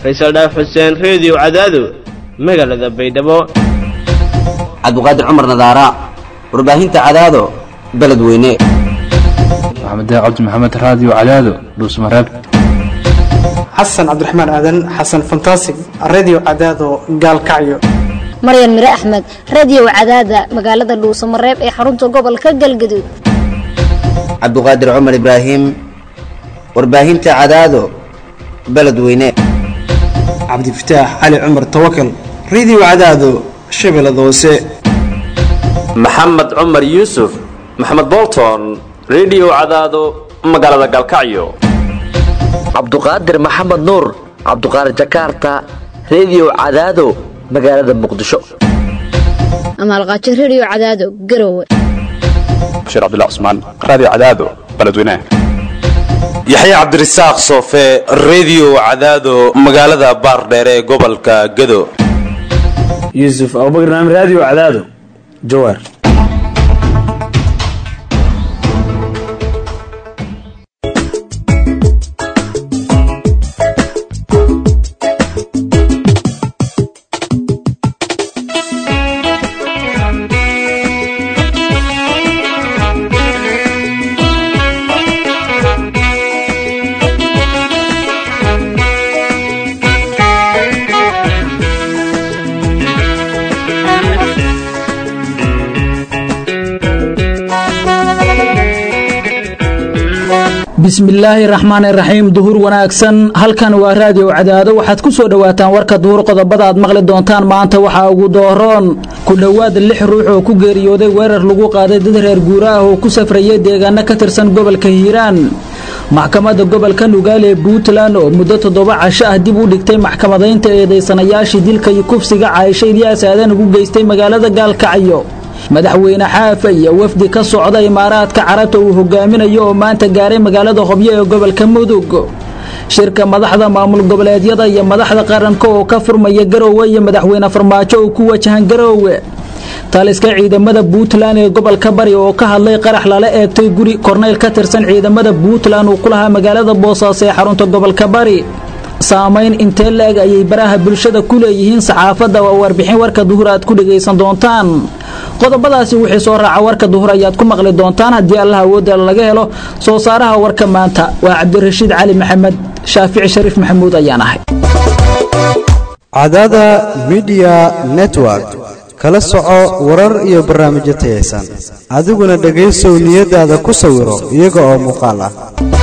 faysal dhaaf xuseen reediyo cadaado magaalada baydhabo cabdiqaadir cumar nadaara warbaahinta cadaado beledweyne maxamed cabdi maxamed raadiyo cadaado dhuusmareeb xasan cabdiraxmaan aadan xasan fantasig radio cadaado gaalkacyo maryan mire axmed radiyow cadaada magaalada dhuusamareeb ee xarunta gobolka galgaduud cabdiqaadir cumar ibraahim warbaahinta cadaado beledweyne cabdifataax cali cumar tawakal radio cadaado shabeellada hoose maxamed cumar yuusuf maxamed bolton rediyo cadaado magaalada galkacyo cabduqaadir maxamed nuur cabduqaadir jakarta rediyo cadaado magaalada muqdisho amaalqaajo rediyo cadaado garowe bashiir cabdilla cusmaan raadiyo cadaado beledweynaha yaxya cabdirasaaq soofe rediyo cadaado magaalada baardheere ee gobolka gado yuusuf abubakr naam raadiyo cadaado jawaar bismillaahi raxmaan iraxiim duhur wanaagsan halkan waa raadiyo cadaado waxaad ku soo dhowaataan warka duhur qodobada aad maqli doontaan maanta waxaa ugu dooroon ku dhowaad lix ruux oo ku geeriyooday weerar lagu qaaday dad reer guura ah oo ku safrayay deegaano ka tirsan gobolka hiiraan maxkamadda gobolka nugaal ee puntland oo muddo toddoba casho ah dib u dhigtay maxkamadaynta eedaysanayaashii dilka iyo kufsiga caayisha ilyaas aadan ugu geystay magaalada gaalkacyo madaxweyne xaafa iyo wafdi ka socda imaaraadka carabta uu hogaaminayo oo maanta gaaray magaalada hobyo ee gobolka mudug shirka madaxda maamul goboleedyada iyo madaxda qaranka oo ka furmaya garoowe iyo madaxweyne farmaajo oo ku wajahan garoowe taliska ciidamada puntland ee gobolka bari oo ka hadlay qarax lala eegtay guri korneyl ka tirsan ciidamada puntland uu ku lahaa magaalada boosaaso ee xarunta gobolka bari saamayn intee la-eg ayay baraha bulshada ku leeyihiin saxaafadda waa warbixin warka duhur aad ku dhegaysan doontaan qodobadaasi wixii soo raaca warka duhur ayaad ku maqli doontaan haddii allah awoodda laga helo soo saaraha warka maanta waa cabdirashiid cali maxamed shaafici shariif maxamuud ayaan ahay cadaada midiya network kala soco warar iyo barnaamijyo tayaysan adiguna dhegaysow niyadaada ku sawiro iyaga oo muuqaal ah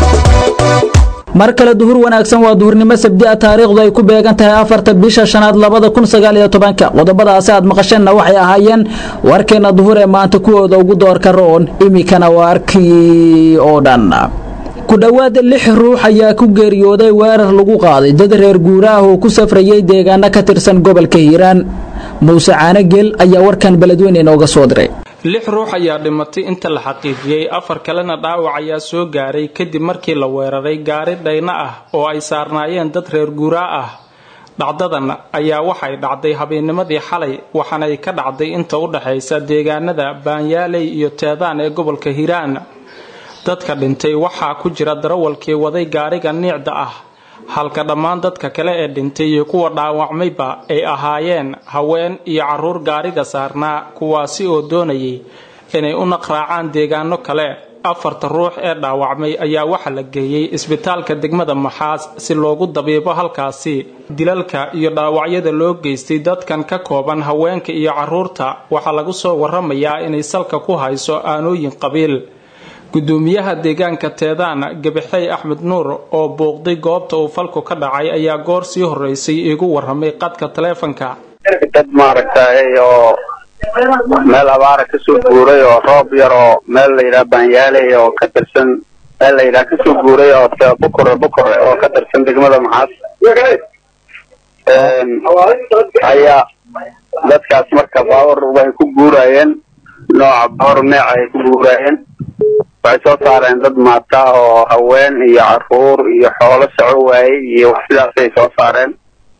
mar kale duhur wanaagsan waa duhurnimo sabdi a taariikhdu ay ku beegan tahay afarta bisha shanaad labada kun sagaal iyo tobanka qodobadaasi aad maqasheenna waxay ahaayeen warkeenna duhur ee maanta kuwooda ugu doorka roon iminkana waarkii oo dhan ku dhowaad lix ruux ayaa ku geeriyooday weerar lagu qaaday dad reer guura ah oo ku safrayay deegaano ka tirsan gobolka hiiraan muuse caanogeel ayaa warkan beledweyne inooga soo diray lix ruux ayaa dhimatay inta la xaqiijiyey afar kalena dhaawac ayaa soo gaaray kadib markii la weeraray gaari dhayno ah oo ay saarnaayeen dad reer guuraa ah dhacdadan ayaa waxay dhacday habeennimadii xalay waxaanay ka dhacday inta u dhaxaysa deegaanada baanyaaley iyo teedaan ee gobolka hiiraan dadka dhintay waxaa ku jira darawalkii waday gaariga niicda ah halka dhammaan dadka kale ee dhintay iyo kuwa dhaawacmayba ay ahaayeen haween iyo caruur gaariga saarnaa kuwaasi oo doonayay inay u naqraacaan deegaano kale afarta ruux ee dhaawacmay ayaa waxaa la geeyey isbitaalka degmada maxaas si loogu dabiibo halkaasi dilalka iyo dhaawacyada loo geystay dadkan ka kooban haweenka iyo caruurta waxaa lagu soo waramayaa inay salka ku hayso aanooyin qabiil gudoomiyaha deegaanka teedaan gabaxey axmed nuur oo booqday goobta uu falku ka dhacay ayaa goor sii horeysay iigu waramay qadka taleefanka dad maaragtay oo meel abaara kasoo guuray oo roob yar oo meel layidhaha baanyaaley oo ka tirsan meel layidhaha kasoo guuray oo bukure bukure oo ka tirsan degmada maxaas ayaa dadkaas marka baawar way ku guurayeen nooca baawar meeca ay ku guurayeen waxay soo saareen dad maata oo haween iyo caruur iyo xoolo soco waayey iyo wax sidaasay soo saareen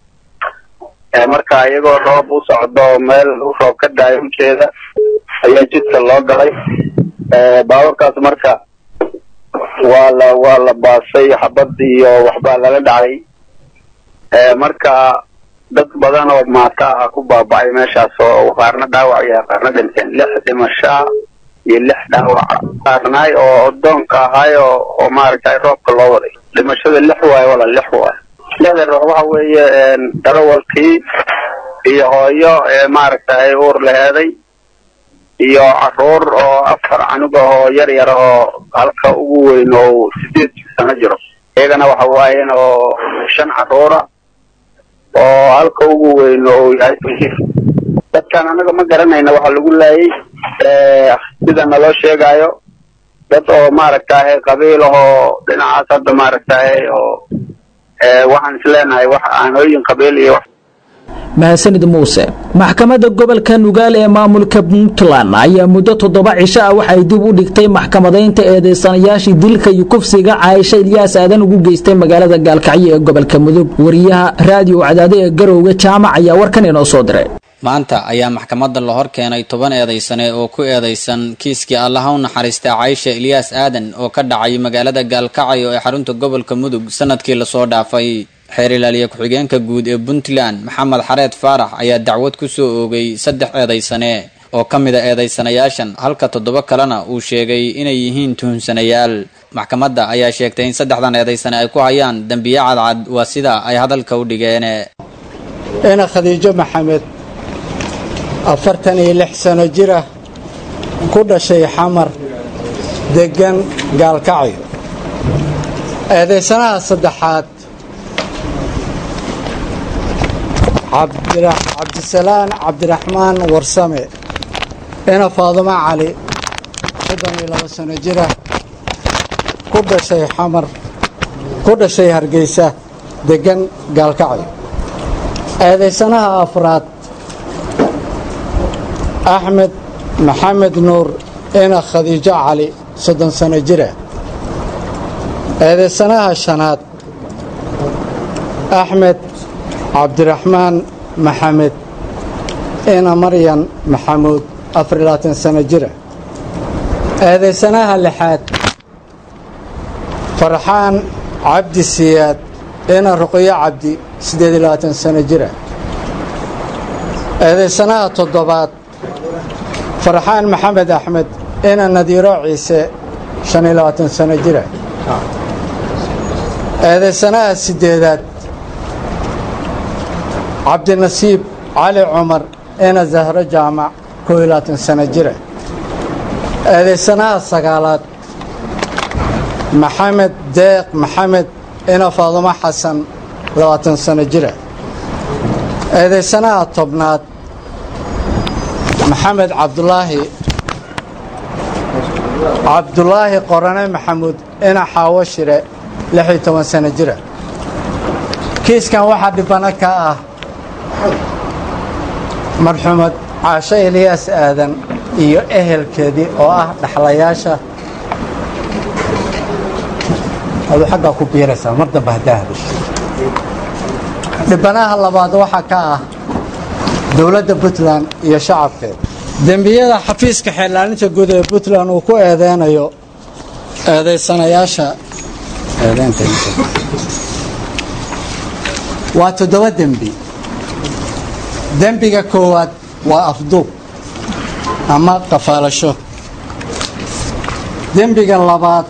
marka iyagoo roob u socdo meel u roob ka daayo ujeeda ayaa jidka loo galay baaburkaas marka waa la waa la baasay xabad iyo waxbaa lala dhacay marka dad badan oo maata ah ku baaba'ay meeshaas oo qaarna dhaawac yahay qaarna dhinteen lix dhimashaa iyo lix dhaawac qaarnaay oo odoonka ahaay oo oo maaragtay roobka loo waday dhimashada lix waayo wala lix waayo lixda ruux waxa weeye darawalkii iyo hooyo ee maaragtay uur laheeday iyo caruur oo afar canug ah oo yar yar oo halka ugu weyn oo sideed sano jiro iyagana waxa waayeen oo shan caruura oo halka ugu weyn oo yahay dadkan anaga ma garanayna waxa lagu laayay sida naloo sheegayo dad oo maaragtahay qabiil ahoo dhinacaas hadda maaragtahay oo waxaan isleenahay wax aanooyin qabiil iyo wax mahadsanid muuse maxkamadda gobolka nugaal ee maamulka puntland ayaa muddo toddoba cisho ah waxay dib u dhigtay maxkamadaynta eedeysanayaashii dilka iyo kufsiga caaisha ilyaas aadan ugu geystay magaalada gaalkacyo ee gobolka mudug wariyaha raadiyo cadaado ee garowga jaamac ayaa warkan inoo soo diray maanta ayaa maxkamadda la hor keenay toban eedaysane oo ku eedaysan kiiskii allaha u naxariista caysha ilyaas aadan oo ka dhacay magaalada gaalkacyo ee xarunta gobolka mudug sanadkii lasoo dhaafay xeer ilaaliye ku-xigeenka guud ee puntland maxamed xareed faarax ayaa dacwad ku soo oogay saddex eedaysane oo ka mid a eedaysanayaashan halka toddoba kalena uu sheegay inay yihiin tuhunsanayaal maxkamadda ayaa sheegtay in saddexdan eedaysane ay ku hayaan dembiye cadcad waa sida ay hadalka u dhigeen ina khadiijo maxamed afartan iyo lix sano jir ah ku dhashay xamar deggan gaalkacyo eedaysanaha saddexaad cabdisalaan cabdiraxmaan warsame ina faadumo cali soddon iyo labo sano jira ku dhashay xamar ku dhashay hargeysa deggan gaalkacyo eedaysanaha afraad axmed maxamed nuur ina khadiijo cali soddon sano jira eedaysanaha shanaad axmed cabdiraxmaan maxamed ina maryan maxamuud afariyo labaatan sano jira eedaysanaha lixaad farxaan cabdi siyaad ina ruqyo cabdi siddeed iyo labaatan sano jira eedaysanaha toddobaad farxaan maxamed axmed ina nadiiro ciise shan iyo labaatan sano jira eedaysanaha siddeedaad cabdinasiib cali cumar ina zahro jaamac koo iyo labaatan sano jira eedaysanaha sagaalaad maxamed deeq maxamed ina faadumo xasan labaatan sano jira eedaysanaha tobnaad maxamed cabdulaahi cabdulaahi qorane maxamuud ina xaawo shire lix iyo toban sano jira kiiskan waxaa dhibano ka ah marxuumad caasho eliyaas aadan iyo ehelkeedii oo ah dhaxlayaasha aduu xaggaa ku biiraysaa mar dambe haddaa hadasho dhibanaha labaad waxaa ka ah dowladda puntland iyo shacabkeeda dembiyada xafiiska xeelaalinta guud ee puntland uu ku eedeynayo eedaysanayaasha waa toddoba dembi dembiga koowaad waa afduub ama qafaalasho dembiga labaad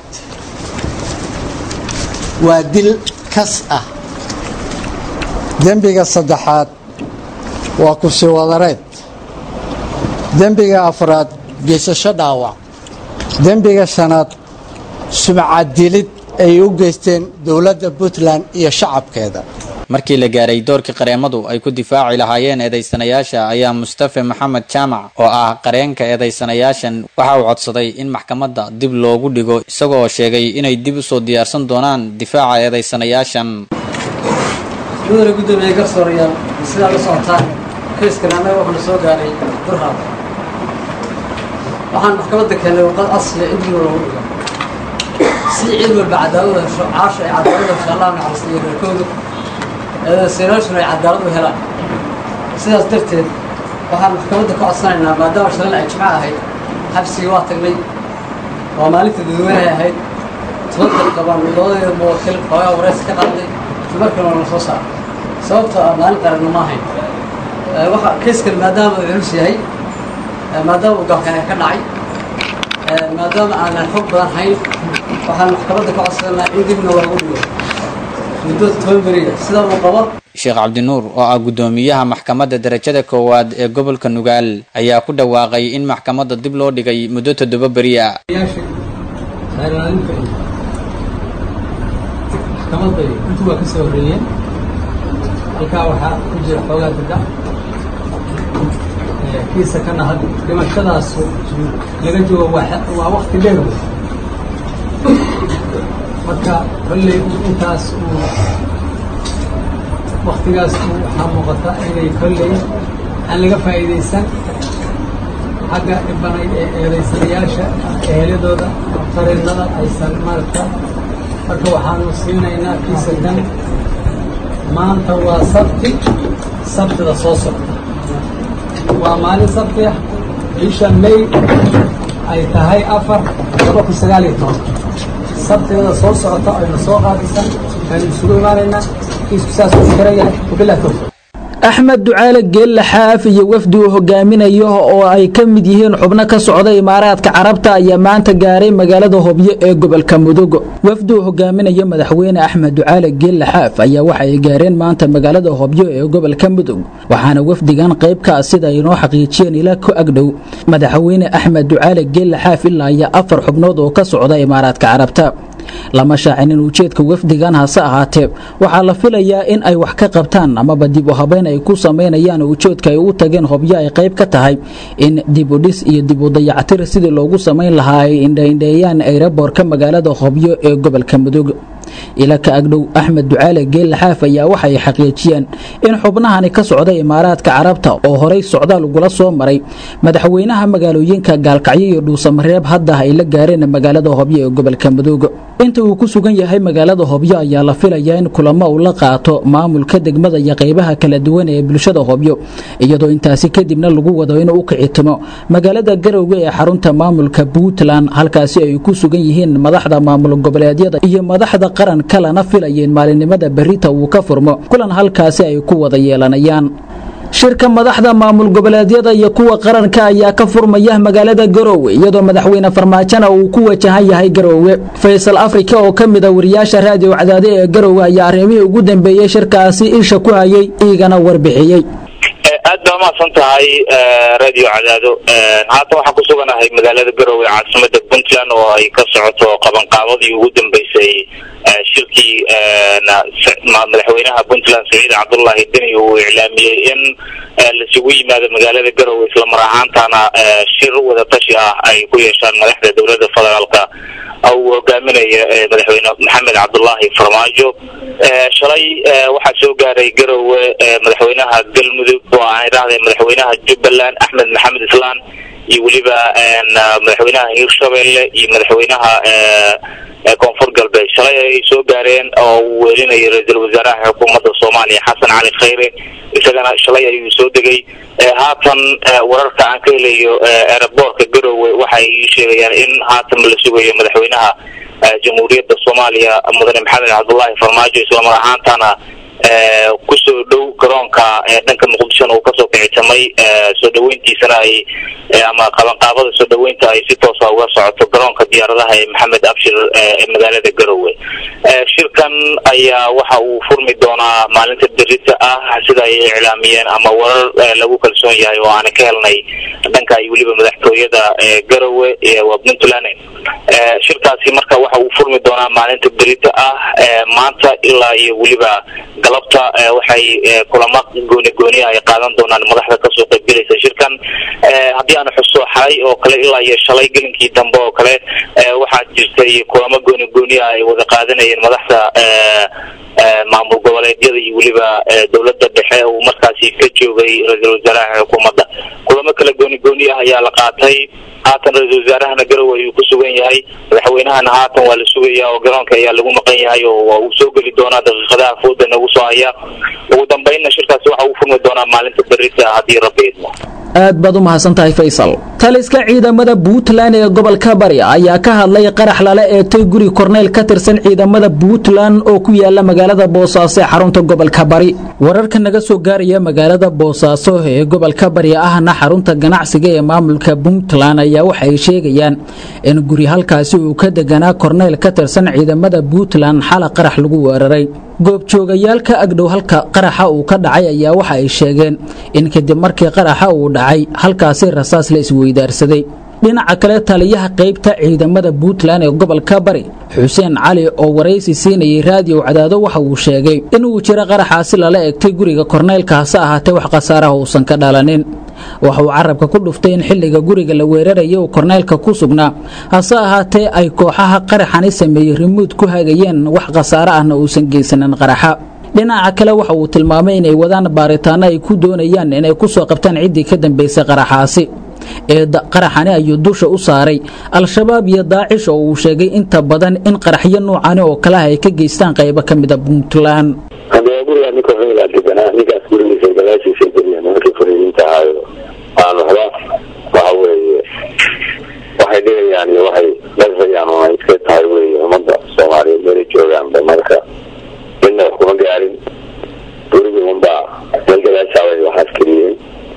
waa dil kas ah dembiga saddexaad waa kursi wadareed dembiga afraad geysasho dhaawac dembiga shanaad sumcadilid ay u geysteen dowladda puntland iyo shacabkeeda markii la gaaray doorkii qareemadu ay ku difaaci lahaayeen eedaysanayaasha ayaa mustafe maxamed jaamac oo ah qareenka eedaysanayaashan waxa uu codsaday in maxkamadda dib loogu dhigo isagoo sheegay inay dib usoo diyaarsan doonaan difaaca eedaysanayaashan mudane guddoomiye garsoorayaal sidaa la socotaan kayskan annaga wuxuu na soo gaaray burhaad waxaan maxkamadda keenay warqad asliya in dib loogu dhigo si cid walba cadaalada hesho caasha ay cadaalada hesho allah naxariista iyo reerkooda eedaysanayaashuna ay cadaalad u helaan sidaas darteed waxaan maxkamadda ka codsanaynaa maadaama shalan ay jimco ahayd xabsigii waa tagnay waa maalinta dadweynahay ahayd toban daqiiqa baan labadeeda muwakil xoogaa waraysi ka qaaday markan waa na soo saaray sababtoo ah maalin qaranna ma ahayn waxa kayskan maadaama uu culus yahay maadaama uu gaalkacyo ka dhacay maadaama aanan xog badan hayn waxaan maxkamadda ka codsanaa in dibna loogu dhigo muddo toban beriya sida uu qabo sheekh cabdinuur oo ah guddoomiyaha maxkamadda darajada koowaad ee gobolka nugaal ayaa ku dhawaaqay in maxkamadda dib loo dhigay muddo toddoba beri ah maxkamadda intu waa ka soo horreeyeen halkaa waxaa ku jira xoogaa dada kiisa kana had dhimashadaas laga joogo waa wakti dheer wey marka kolley intaas uu waktigaas waxaa muuqata inay kolley aan laga faa'iidaysan xagga dhibanay ee eedaysanayaasha eheladooda qariinada aysan maaragta marka waxaanu siinaynaa kiisakan maanta waa sabti sabtida soo socda waa maalin sabti ah bisha may ay tahay afar laba kun sagaal iyo toban sabtigada soo socota aynu soo qaadisan aynu isugu imaanaynaa kiisku saas u xiran yahay wabillahi tawfiiq axmed ducaale geelle xaaf iyo wafdi uu hogaaminayo oo ay ka mid yihiin xubno ka socda imaaraadka carabta ayaa maanta gaaray magaalada hobyo ee gobolka mudug wafdi uu hogaaminayo madaxweyne axmed ducaale geelle xaaf ayaa waxa ay gaareen maanta magaalada hobyo ee gobolka mudug waxaana wafdigan qayb ka ah sida ay inoo xaqiijiyeen ila ku agdhow madaxweyne axmed ducaale geelle xaaf ilaa iyo afar xubnood oo ka socda imaaraadka carabta lama shaacinin ujeedka wafdigan hase ahaatee waxaa la filayaa in ay wax ka qabtaan amaba dib u habeyn ay ku samaynayaan ujeedka ay u tageen hobyo ay qayb ka tahay in dib u dhis iyo dib u dayactir sidii loogu samayn lahaa ay indhaindheeyaan ayraboorka magaalada hobyo ee gobolka mudug ila ka agdhow axmed ducaale geelle xaaf ayaa waxay xaqiijiyeen in xubnahani ka socda imaaraadka carabta oo horay socdaal ugula soo maray madaxweynaha magaalooyinka gaalkacyo iyo dhuusamareeb hadda ay la gaareen magaalada hobyo ee gobolka mudug inta uu ku sugan yahay magaalada hobyo ayaa la filayaa in kulamo uu la qaato maamulka degmada iyo qaybaha kala duwan ee bulshada hobyo iyadoo intaasi kadibna lagu wado inuu u kicitimo magaalada garowga ee xarunta maamulka puntland halkaasi ay ku sugan yihiin madaxda maamul goboleedyada iyo madaxda qaran kalena filayeen maalinimada berita uu ka furmo kulan halkaasi ay ku wada yeelanayaan shirka madaxda maamul goboleedyada iyo kuwa qaranka ayaa ka furmaya magaalada garoowe iyadoo madaxweyne farmaajona uu ku wajahan yahay garoowe faysal afrika oo ka mid a wariyaasha raadiyo cadaade ee garoowe ayaa arrimihii ugu dambeeyey shirkaasi isha ku hayay iigana warbixiyey aad baa umahadsan tahay radio cadaado haatan waxaan ku suganahay magaalada garowe caasimada puntland oo ay ka socoto qabanqaabadii ugu dambeysay shirkii madaxweynaha puntland saciid cabdullaahi deni uu iclaamiyey in lasugu yimaado magaalada garowe islamar ahaantana shir wadatashi ah ay ku yeeshaan madaxda dowladda federaalka uu hogaaminaya madaxweyne maxamed cabdullaahi farmaajo shalay waxaa soo gaaray garowe madaxweynaha galmudug oo aan idhahday madaxweynaha jubbaland axmed maxamed islaan iyo weliba madaxweynaha hiirshabelle iyo madaxweynaha koonfur galbeed shalay ay soo gaareen oo uu welinayay ra-iisul wasaaraha xukuumadda soomaaliya xasan cali khayre isagana shalay ayuu soo degay haatan wararka aan ka helayo aeroboortka garowe waxay sheegayaan in haatan la sugayo madaxweynaha jamhuuriyadda soomaaliya mudane maxamed cabdullaahi farmaajo islamar ahaantana kusoo dhow garoonka dhanka muqdishona uu kasoo kicitamay soo dhaweyntiisana ay ama qabanqaabada soo dhaweynta ay si toosa uga socoto garoonka diyaaradaha ee maxamed abshir ee magaalada garowe shirkan ayaa waxa uu furmi doonaa maalinta berita ah sida ay iclaamiyeen ama warar lagu kalsoon yahay oo aan ka helnay dhanka iyo weliba madaxtooyada garowe waa puntland shirkaasi marka waxa uu furmi doonaa maalinta berita ah maanta ilaa iyo weliba galabta waxay kulamo gooni gooni ay qaadan doonaan madaxda kasoo qaybgelaysa shirkan haddii aan xuso xalay oo kale ilaa iyo shalay gelinkii dambe oo kale waxaa jirtay kulamo gooni gooni ah ay wada qaadanayeen madaxda maamul goboleedyada iyo weliba dowladda dhexe uu markaasi ka joogay ra-iisul wasaaraha xukuumadda kulamo kale gooni gooni ah ayaa la qaatay haatan ra-iisul wasaarahana garowe ayuu ku sugan yahay madaxweynahana haatan waa la sugaya oo garoonka ayaa lagu maqan yahay oo waa uu soo geli doonaa daqiiqadaha fooda nagu soo haya ugu dambeynna shirkaasi waxa uu furmi doonaa maalinta berita haddii rabbi idmo aad baad u mahadsan tahay faysal taliska ciidamada puntland ee gobolka bari ayaa ka hadlay qarax lala eegtay guri korneyl ka tirsan ciidamada puntland oo ku yaala magaalada boosaaso ee xarunta gobolka bari wararka naga soo gaaraya magaalada boosaaso ee gobolka bari ahna xarunta ganacsiga ee maamulka puntland ayaa waxay sheegayaan in guri halkaasi uu ka deganaa korneyl ka tirsan ciidamada puntland xala qarax lagu weeraray goobjoogayaal ka agdhow halka qaraxa uu ka dhacay ayaa waxa ay sheegeen in kadib markii qaraxa uu dhacay halkaasi rasaas la isweydaarsaday dhinaca kale taliyaha qaybta ciidamada puntland ee gobolka bari xuseen cali oo waraysi siinayay raadiyo cadaado waxa uu sheegay inuu jiro qaraxaasi lala egtay guriga korneylka hase ahaatee wax khasaaraha uusan ka dhalanin waxa uu carabka ku dhuftay in xilliga guriga la weeraraya uu korneylka ku sugnaa hase ahaatee ay kooxaha qaraxani sameeyey rimuud ku hagayeen wax khasaare ahna uusan geysanin qaraxa dhinaca kale waxa uu tilmaamay inay wadaan baaritaano ay ku doonayaan inay ku soo qabtaan ciddii ka dambaysay qaraxaasi ee qaraxani ayuu dusha u saaray al-shabaab iyo daacish oo uu sheegay inta badan in qaraxyo nuucani oo kaleah ay ka geystaan qaybo ka mida puntland haddee gurigaa ninka xoogaa deganaa ninkaas gurigiisa gadaashiisa geliya nimankii fariidiinta ahaayo aan waxba waxa weeye waxay dhigayaan iyo waxay dhasayaan oo ay iska tahay weeye ummadda soomaaliyeed meelay joogaanba marka midna wax kuma gaarin gurigii unbaa meel gadaashaabay waxaas keliyeen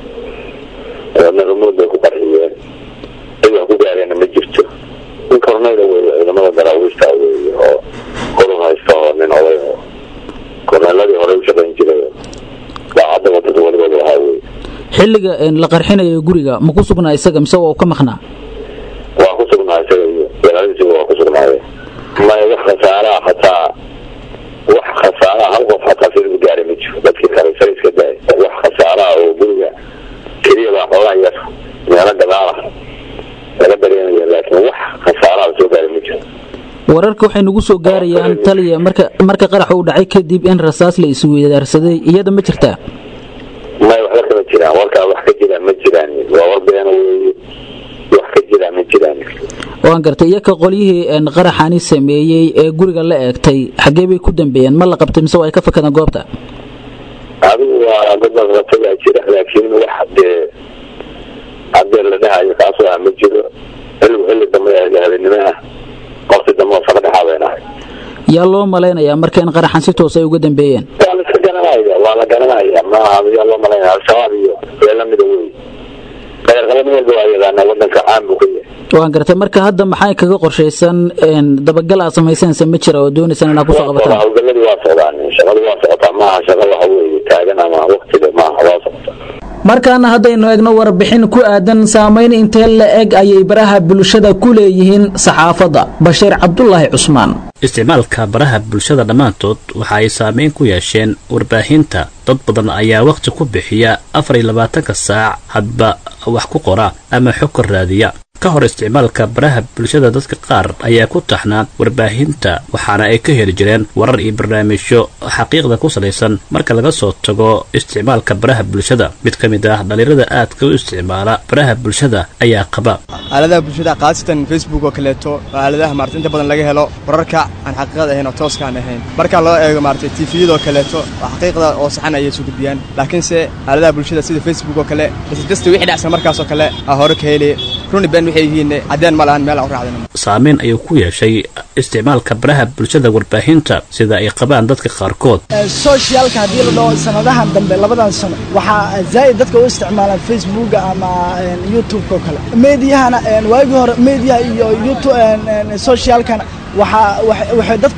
dabeedna rumuud bay ku qarxiyeen cid wax ku gaareenna ma jirto nin korneyla weeye ciidamada daraawiishta weeye oo qurun haysta oo nin oday oo korneeladii horey u shaqayn jiray daacadda wadada walibooda ahaa weye xilliga la qarxinayo guriga ma ku sugnaa isaga mise waa uu ka maqnaa waa ku sugnaa isaga iyo walaalisiga waa ku sugnaaye maya wax khasaaraa hataa wax khasaaraa hal qof hataa sida gaaray ma jiro dadkii kale sar iska daay wax khasaaraa oo guriga keliya baa xoogaa yar meelo gadaalah laga dareemaya laakiin wax khasaaraa soo gaaray ma jiro wararka waxay nagu soo gaarayaan taliya marka marka qarax uu dhacay kadib in rasaas la isweydaarsaday iyada ma jirtaa maya waxba kama jiraan warkaa wax ka jiraan ma jiraan waa war beena weeye wax ka jiraan ma jiraan waan gartay iyaka qolyihii qaraxani sameeyey ee guriga la eegtay xaggee bay ku dambeeyeen ma la qabtay mise waa ay ka fakadeen goobta adigu waa dad laqabtayaa jira laakiin wax hadee hadee la dhahayo kaasoo ah ma jiro xilligu xilli dambe habeenimo ah waqti dambe oo saka dhexaa bay nahay yaa loo malaynayaa marka in qaraxan si toos ay uga dambeeyeen waa la iska garanaya waa la garanaya maaha yaa loo malaynaya al-shabaab iyo weelamida wey dagaalqalami walba waa yaqaanaa wadanka caan buu ka yahay waan gartay marka hadda maxay kaga qorshaysan dabagal aad samaysanaysa ma jira oo doonaysaan inaad kusoo qabataan hawlgaladii waa socdaan shaqadu waa socotaa maaha shaqa waxa weeye taagan ama waqtiga maaha waa socotaa markaana haddaynu eegno warbixin ku aadan saamayn intee la eg ayay baraha bulshada ku leeyihiin saxaafadda bashiir cabdulaahi cusmaan isticmaalka baraha bulshada dhammaantood waxa ay saameyn ku yeesheen warbaahinta dad badan ayaa wakhti ku bixiya afar iyo labaatanka saac hadba wax ku qora ama xog ka raadiya ka hor isticmaalka baraha bulshada dadka qaar ayaa ku taxnaa warbaahinta waxaana ay ka heli jireen warar iyo barnaamijyo xaqiiqda ku salaysan marka laga soo tago isticmaalka baraha bulshada mid ka mid ah dhalinyarada aadka u isticmaala baraha bulshada ayaa qaba aaladaha bulshada khaasatan facebook oo kaleeto waa aaladaha maarata inta badan laga helo wararka aan xaqiiqad ahayn oo tooskaan ahayn marka loo eego maarata tifiyadoo kaleeto waa xaqiiqda oo saxan ayay soo gudbiyaan laakiinse aaladaha bulshada sida facebook oo kale isjasta wixii dhacsan markaasoo kale aa hore ka heli runi ben waxay yihiin caddeen ma lahan meel aan u raacdin saameyn ayuu ku yeeshay isticmaalka baraha bulshada warbaahinta sida ay qabaan dadka qaarkood socialka haddii la dhaho sanadahan dambe labadan sano waxaa zaa'id dadka u isticmaalaan facebooka ama youtubeka oo kale meediyahana waagii hore meediyaha iyo youtube socialkana waxaa waxay dadku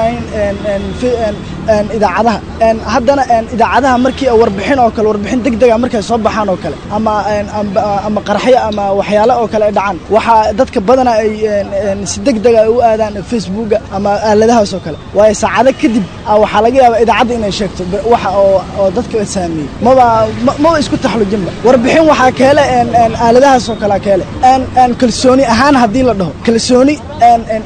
kolsanaayeen idaacadaha haddana idaacadaha markii warbixin oo kale warbixin degdega markay soo baxaan oo kale ama ama qaraxyo ama waxyaale oo kale ay dhacaan waxaa dadka badana ay si degdega ay u aadaan facebooka ama aaladahaas oo kale waayo saacado kadib waxaa laga yaabaa idaacadda inay sheegto waxa oo oo dadka saameeyey maba maba isku taxlujinba warbixin waxaa keele aaladahaas oo kale keele kalsooni ahaan haddii la dhaho kalsooni idaacadda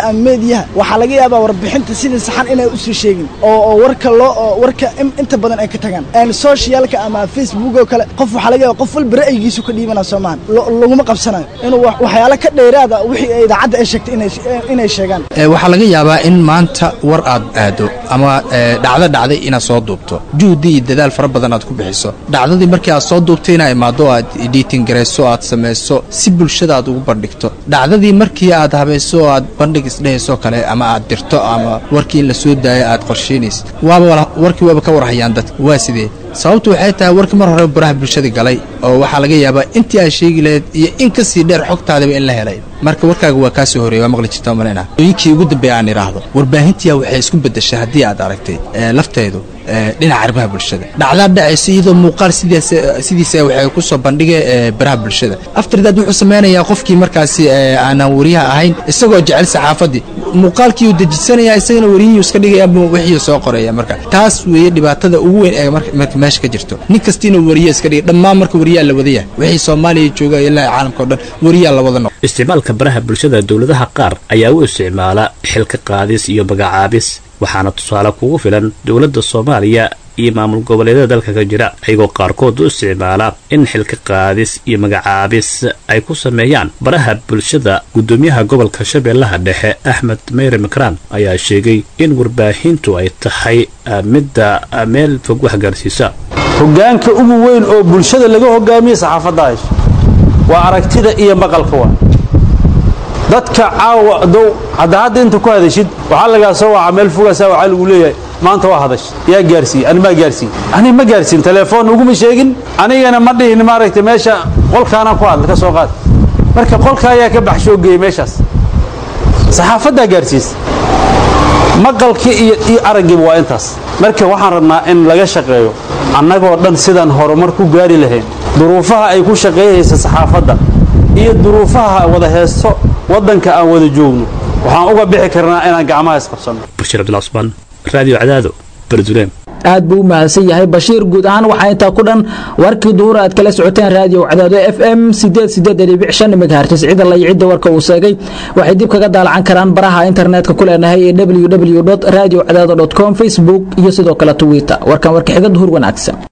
ama meediyaha waxaa laga yaabaa warbixinta sidii saxan inay usii sheegin oo oo warka loo oo warka in- inta badan ay ka tagaan Een, socialka ama facebook oo kale qof waxaa laga yaaba qof walba ra'yigiisu ka dhiibana soomahan laguma qabsanayo inuu wax- waxyaalo ka dheeraada wixii ay idaacadda ay sheegtay inay inay sheegaan Ee, waxaa laga yaabaa in maanta war aad aado ama ee, dhacdo dhacday inaad soo duubto juhdi iyo dadaal fara badan aad ku bixiso dhacdadii markii aad soo duubtay inaa imaado aad editing garayso aad samayso si bulshada aad ugu bandhigto dhacdadii markii aad habayso oo aad bandhig isdhehayso kale ama aad dirto ama warkii in la soo daayo aad qorsheynayso waaba wala- warkii waaba ka warhayaan dadka waa sidee sababtu waxay tahay warkii mar hore baraha bulshada galay oo waxaa laga yaabaa intii aad sheegi lahayd iyo in ka sii dheer xogtaadaba in la helay marka warkaaga waa kaa soo horeeya waa maqli jirta malina ooyinkii ugu dambeeya aan idhaahdo warbaahintiya waxay isku beddeshay haddii aad aragtay ee, lafteedu ee, dhinaca arrimaha bulshada dhacdaa dhacaysa iyadoo muuqaal sidaas sidiisa waxay ku soo bandhigay ee, baraha bulshada afterdaad wuxuu sameynayaa qofkii markaasi ee, aanan wariyaha ahayn isagoo jecel saxaafadii muuqaalkii uu dejisanaya isagana wariyihii iska dhigaya ama wixii soo qoraya marka taas weeye dhibaatada ugu weyn ee marka marka meesha ka jirto nin kastiina wariye iska dhigay dhammaan marka wariyaa la wada yahay wixii soomaaliya jooga ilaa caalamka oo dhan wariyaa la wada noqo isticmaalka baraha bulshada dowladaha qaar ayaa u isticmaala xilka qaadis iyo magacaabis waxaana tusaale kugu filan dowladda soomaaliya iyo maamul goboleedyada dalka ka jira ayagoo qaarkood u isticmaala in xilka qaadis iyo magacaabis ay ku sameeyaan baraha bulshada gudoomiyaha gobolka shabeellaha dhexe axmed meyre makraan ayaa sheegay in warbaahintu ay tahay ah, midda ah, meel fog wax gaarsiisa hoggaanka ugu weyn oo bulshada laga hogaamiye saxaafadda hayso waa aragtida iyo maqalka waa dadka caawa dow hadda hadda inta ku hadashid waxaa lagaa soo waca meel fogaasaa waxaa lagu leeyahay maanta waa hadash yaa gaarsiiye ani maa gaarsiiye ani ma gaarsiin telefoon uguma sheegin anigana ma dhihin maaragtay meesha qolkaanaan ku hadla ka soo qaad marka qolka ayaa ka baxshoo geeyey meeshaas saxaafaddaa gaarsiisa maqalkii iyo iyo araggiiba waa intaas marka waxaan rabnaa in laga shaqeeyo annagoo dhan sidaan horumar ku gaari lahayn duruufaha ay ku shaqeeyaysa saxaafadda iyo duruufaha wada heesto waddanka aan wada joogno waxaan uga bixi karnaa inaan gacmaha isqabsanno bashir cabdil cusmaan raadiyo cadaado berduleem aad buu u mahadsan yahay bashiir guud ahaan waxaa intaa ku dhan warkii duhur aad kala socoteen raadiyo cadaado f m megahertz cida lay cidda warka uu sheegay waxay dib kaga daalacan karaan baraha internetka ku leenahay ee www radio cadaado com facebook iyo sidoo kale twitter warkan warka xiga duhur wanaagsan